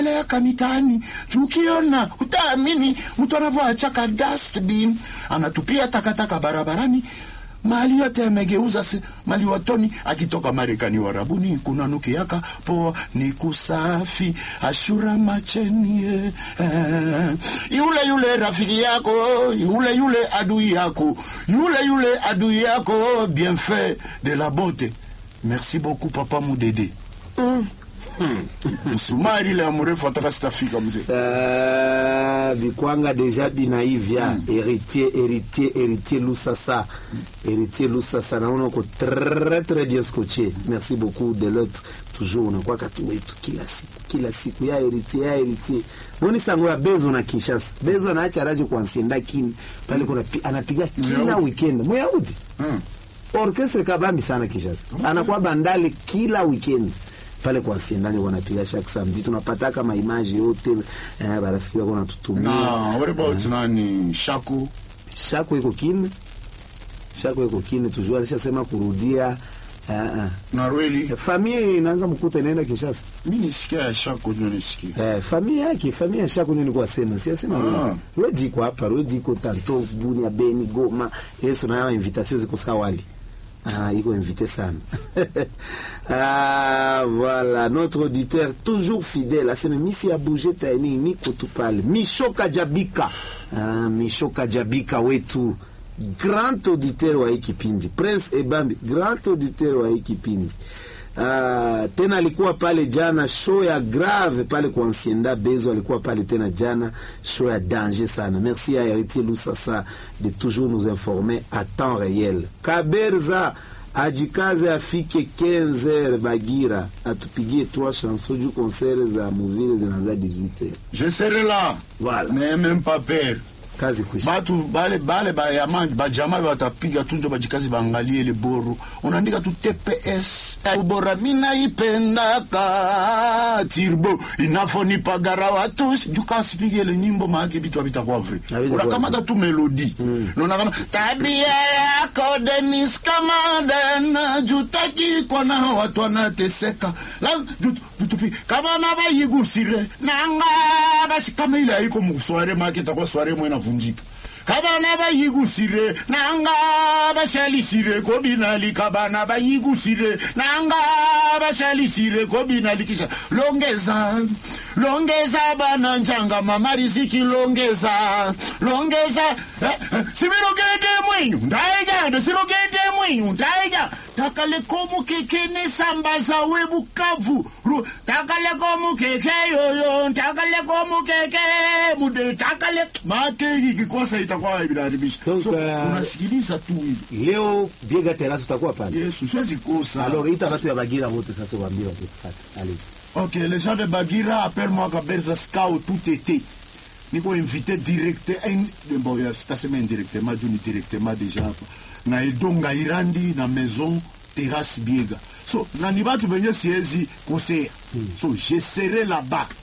leka mitaani ukiona utaamini mtu anavyoachaka dustbin anatupia takataka barabarani mali yote yamegeuza si- mali watoni akitoka marekani warabuni kuna nukiaka poa ni kusafi ashura macheni eh, eh. yule yule rafiki yako yule yule adui yako yule yule adui yako bien fait de la beauté merci beaucoup papa mudede msumari ile ya mrefu ataka sitafika mzee Ah, vikwanga deja binaivya héritier héritier héritier lusasa héritier lusasa naona uko très très bien scotché merci beaucoup de l'autre toujours unakwaka tu wetu kila siku kila siku ya héritier ya héritier boni sango ya bezo na kinshasa bezo anaacha rajo kwa nsienda kini pale kuna pi- anapiga kila Muyahudi. weekend muyahudi Mm. orchestre kabambi sana Kinshasa. Anakuwa bandale kila weekend pale kwa Siendani wanapiga chaque samedi, tunapata kama image yote eh, barafiki wako natutumia. na what about nani shako Shako iko kine, Shako iko kine toujours, alishasema kurudia uh, uh. na rweli Familia inaanza mkuta inaenda Kinshasa. mi nisikia ya shako ndio nisikia Eh, familia yake familia ya Shako nini kwa sema si asema Ah. ah. Redi iko hapa, Redi iko tanto Bunia, Beni, Goma. Yesu na invitation ziko sawa wali. Ah, iko invité sana. ah, voilà, notre auditeur toujours fidèle. Aseme misi a bougé taini niko tu pale. Mishoka Jabika. Ah, Mishoka Jabika wetu. Grand auditeur wa hii kipindi. Prince Ebambi, grand auditeur wa hii kipindi. Ah, tena alikuwa pale jana show ya grave pale kwa Ancienda Bezo alikuwa pale tena jana show ya danger sana. Merci à Héritier Lusasa de toujours nous informer à temps réel. Kaberza ajikaze afike 15 heures Bagira atupigie trois chansons juu concert za muvile zinaanza 18 heures. je serai là Voilà. mais même pas peur Kazi kwisha. batu bale bale bayama bajama batapiga tunjo bajikazi baangalie ile boru unaandika tu tps ubora minaipendaka tirbo inafonipagara watu jukasipige ile nyimbo maake vitu havitakuwa vre Havitakuwa unakamata tu melodi naona kama tabia yako denis kamaden jutaki kwana watu wanateseka La- jut- jutupi kama na bayigusire nanga basi kama ile haiko musware make itakuwa sware mwe navunjika kabana bayigusire nanga bashalisire kobinali kabana bayigusire nanga bashalisire kobinali kisha longeza longeza bana njanga mama riziki longeza longeza eh, eh, sibirogede mwenyu ndaigande sirogede mwenyu ndaiga takalekomu keke nesambaza we bukavu Ru- takalekomu keke yoyo takalekomu keke mude takale make ikikosa itakuwa inaharibisha Donc, so, uh, unasikiliza tu hivi Leo Biega Terrace utakuwa pale. yesu siwezi kosa Alors ita watu ya Bagira wote sasa waambie wakipata. Allez. Ok, les gens de Bagira appellent moi Kaberza Skao tout été. Niko invité direct, in, bon, ya sitasema indirectement, juu ni directement déjà hapa. Na Edonga Irandi na maison terrasse Biega. So, na ni batu benye siezi kosea. So, je serai là-bas.